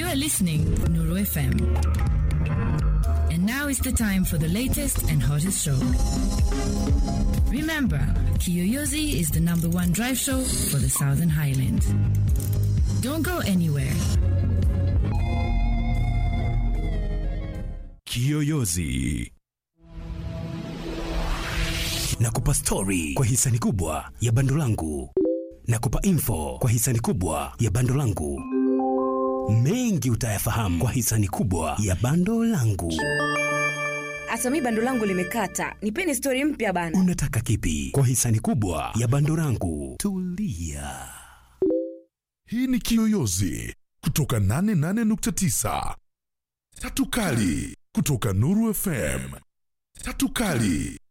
You are listening Nuru FM. And now is the time for the latest and hottest show. Remember, Kiyoyozi is the number one drive show for the Southern Highlands. Don't go anywhere. Kiyoyozi na kupa stori kwa hisani kubwa ya bando langu na kupa info kwa hisani kubwa ya bando langu. Mengi utayafahamu kwa hisani kubwa ya bando langu. hata mi bando langu limekata nipeni stori mpya bana Unataka kipi kwa hisani kubwa ya bando langu? Tulia. Hii ni Kiyoyozi kutoka 88.9. Tatu Kali kutoka Nuru FM. Tatu Kali